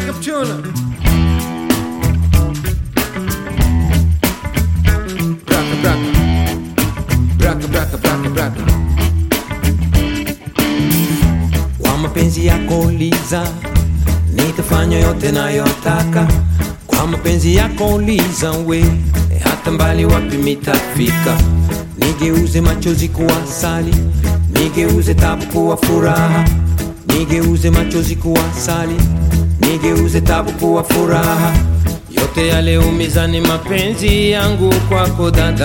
backup tuna. Braka braka. Braka braka braka braka. kwa mapenzi yako liza nitafanya yote nayotaka kwa mapenzi yako liza we hata mbali wapi mitafika nigeuze machozi kuwa sali nigeuze tabu kuwa furaha nigeuze machozi kuwa sali nigeuze tabu kuwa furaha yote yale umizani mapenzi yangu kwako dada